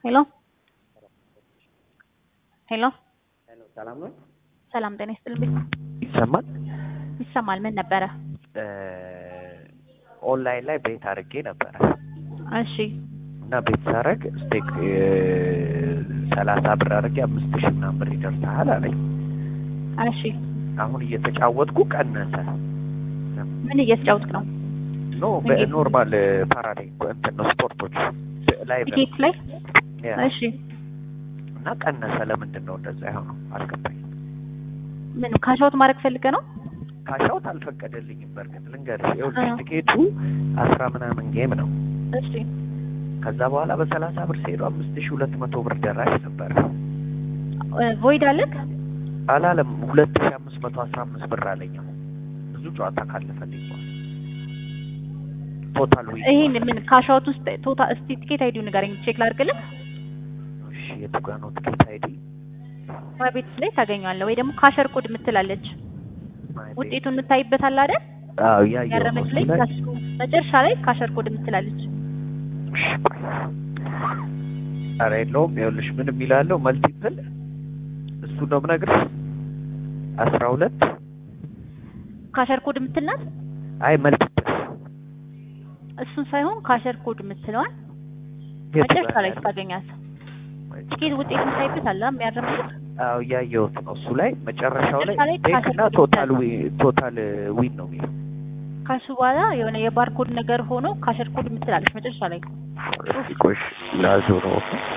ሄሎ ሄሎ ሰላም ነው? ሰላም ጤና ይስጥልኝ። ይሰማል? ይሰማል። ምን ነበረ? ኦንላይን ላይ ቤት አድርጌ ነበረ እሺ እና ቤት ሳረግ ስቴክ ሰላሳ ብር አድርጌ አምስት ሺህ ምናምን ብር ይደርሰሃል አለኝ። እሺ አሁን እየተጫወትኩ ቀነሰ። ምን እየተጫወትክ ነው? ኖ በኖርማል ፓራዳይ እንትን ነው ስፖርቶች ላይ ቲኬት ላይ? እሺ እና ቀነሰ። ለምንድን ነው እንደዛ የሆነው? አልገባኝ። ምን ካሻውት ማድረግ ፈልገ ነው? ካሻውት አልፈቀደልኝም። በእርግጥ ልንገርሽ፣ ይኸውልሽ አዎ። ቲኬቱ አስራ ምናምን ጌም ነው። እሺ ከዛ በኋላ በሰላሳ ብር ሲሄዱ አምስት ሺህ ሁለት መቶ ብር ደራሽ ነበረ። ቮይድ አለክ? አላለም ሁለት ሺህ አምስት መቶ አስራ አምስት ብር አለኝ። አሁን ብዙ ጨዋታ ካለፈልኝ በኋላ ቶታል ዊ ይሄን ምን ካሻውት ውስጥ ቶታ እስቲ ቲኬት አይዲው ንገረኝ ቼክ ላድርግልህ። እሺ የቱ ጋር ነው ትኬት አይዲ? ቤት ላይ ታገኘዋለህ ወይ ደግሞ ካሸር ኮድ የምትላለች ውጤቱን የምታይበት አለ አይደል? አዎ ያየው ነው ያረመች ላይ እሱ ላይ ከሱ መጨረሻ ላይ ካሸር ኮድ የምትላለች እሺ፣ ቆይ። ኧረ የለውም ይኸውልሽ ምን የሚላለው መልቲፕል እሱ ነው የምነግርሽ አስራ ሁለት ካሸር ኮድ የምትልናት አይ መልቲፕል እሱን ሳይሆን ካሸር ኮድ የምትለዋል የቱ መጨረሻ ጋር ላይ ያለው? ታገኛት። ቲኬት ውጤት የምታይበት አለ የሚያረምበት አዎ እያየሁት ነው እሱ ላይ መጨረሻው ላይ መጨረሻ ላይ ቴክ ካሸር እና ኮድ ቶታል ዊ ቶታል ዊን ነው የሚለው ከሱ በኋላ የሆነ የባርኮድ ነገር ሆኖ ካሸር ኮድ የምትላለች መጨረሻ ላይ ቆይ ላዞ ነው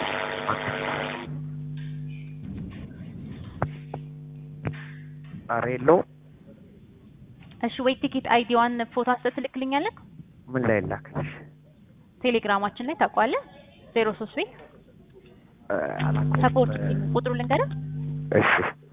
ኧረ የለውም እሺ ወይ ቲኬት አይዲዋን ፎቶ አንስተህ ትልክልኛለህ? ምን ላይ ላክልሽ ቴሌግራማችን ላይ ታውቀዋለህ? ዜሮ ሶስት ቤት እ፣ አላውቀውም። ሰፖርት ቁጥሩ ልንገርህ እሺ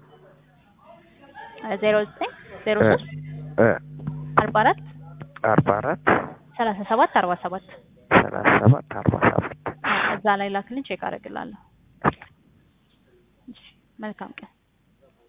ዜሮ ዘጠኝ ዜሮ እ፣ ሶስት እ፣ አርባ አራት አርባ አራት ሰላሳ ሰባት አርባ ሰባት ሰላሳ ሰባት አርባ ሰባት እዛ ላይ ላክልን ቼክ አደርግላለሁ። እሺ መልካም ቀን